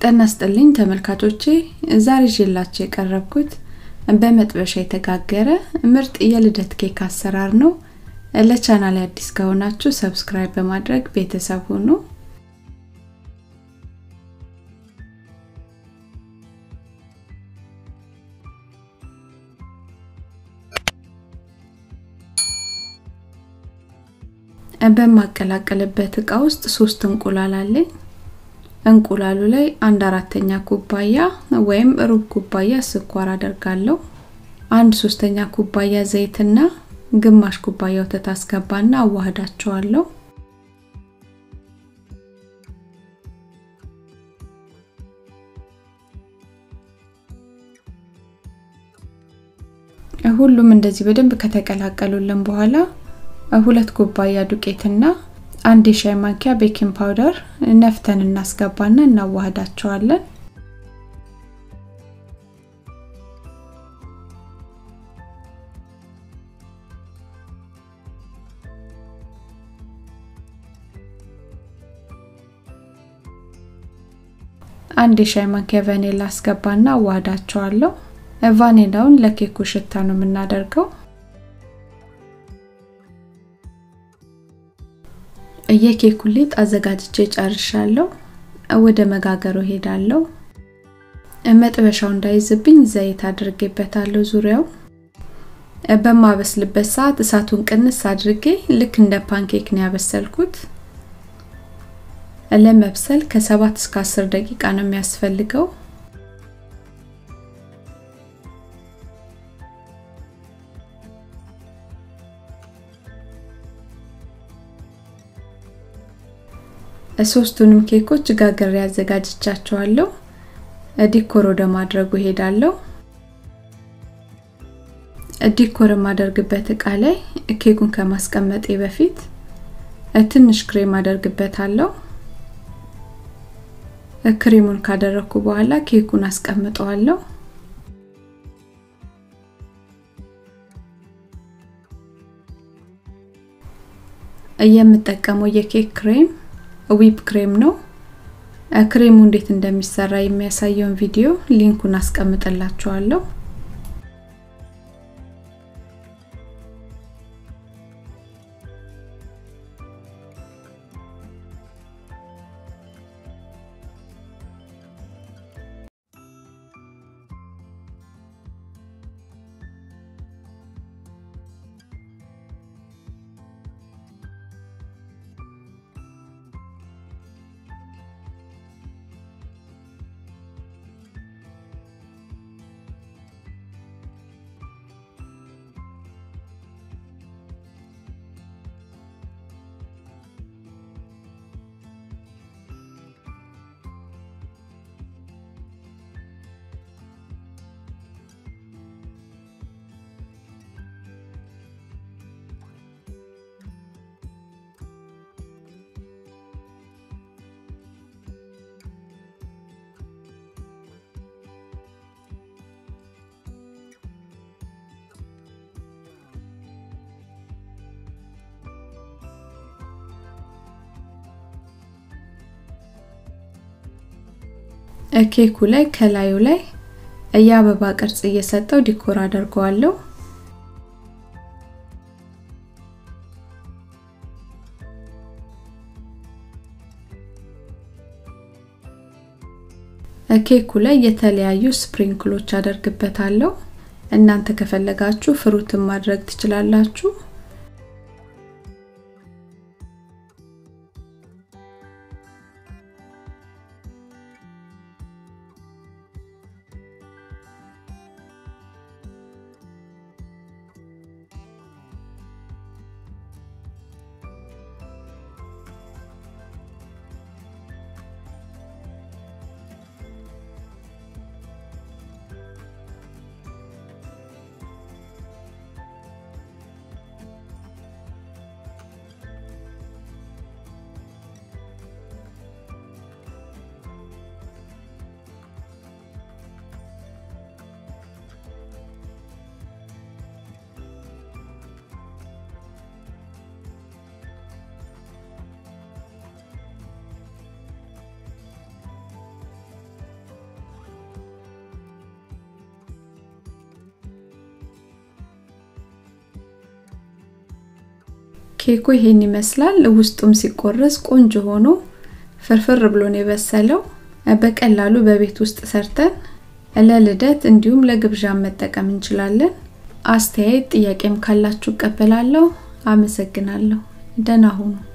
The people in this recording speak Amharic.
ጤና ይስጥልኝ ተመልካቾቼ ዛሬ ይዤላችሁ የቀረብኩት በመጥበሻ የተጋገረ ምርጥ የልደት ኬክ አሰራር ነው። ለቻናል አዲስ ከሆናችሁ ሰብስክራይብ በማድረግ ቤተሰብ ሁኑ። በማቀላቀልበት እቃ ውስጥ ሶስት እንቁላል አለኝ። እንቁላሉ ላይ አንድ አራተኛ ኩባያ ወይም ሩብ ኩባያ ስኳር አደርጋለሁ። አንድ ሶስተኛ ኩባያ ዘይትና ግማሽ ኩባያ ወተት አስገባና አዋህዳቸዋለሁ። ሁሉም እንደዚህ በደንብ ከተቀላቀሉልን በኋላ ሁለት ኩባያ ዱቄትና አንድ የሻይ ማንኪያ ቤኪንግ ፓውደር ነፍተን እናስገባና እናዋህዳቸዋለን። አንድ የሻይ ማንኪያ ቫኒላ አስገባና አዋህዳቸዋለሁ። ቫኒላውን ለኬኩ ሽታ ነው የምናደርገው። የኬኩን ሊጥ አዘጋጅቼ ጨርሻለሁ። ወደ መጋገሩ ሄዳለሁ። መጥበሻው እንዳይዝብኝ ዘይት አድርጌበታለሁ ዙሪያው። በማበስልበት ሰዓት እሳቱን ቅንስ አድርጌ ልክ እንደ ፓንኬክ ነው ያበሰልኩት። ለመብሰል ከሰባት እስከ አስር ደቂቃ ነው የሚያስፈልገው። ሶስቱንም ኬኮች ጋግሬ አዘጋጅቻቸዋለሁ። ዲኮር ወደ ማድረጉ ሄዳለሁ። ዲኮር የማደርግበት እቃ ላይ ኬኩን ከማስቀመጤ በፊት ትንሽ ክሬም አደርግበታለሁ። ክሬሙን ካደረኩ በኋላ ኬኩን አስቀምጠዋለሁ። የምጠቀመው የኬክ ክሬም ዊፕ ክሬም ነው። ክሬሙ እንዴት እንደሚሰራ የሚያሳየውን ቪዲዮ ሊንኩን አስቀምጥላችኋለሁ። ኬኩ ላይ ከላዩ ላይ የአበባ ቅርጽ እየሰጠው ዲኮር አደርገዋለሁ። ኬኩ ላይ የተለያዩ ስፕሪንክሎች አደርግበታለሁ። እናንተ ከፈለጋችሁ ፍሩትን ማድረግ ትችላላችሁ። ኬኩ ይሄን ይመስላል። ውስጡም ሲቆረስ ቆንጆ ሆኖ ፍርፍር ብሎ ነው የበሰለው። በቀላሉ በቤት ውስጥ ሰርተን ለልደት እንዲሁም ለግብዣ መጠቀም እንችላለን። አስተያየት ጥያቄም ካላችሁ እቀበላለሁ። አመሰግናለሁ። ደህና ሁኑ።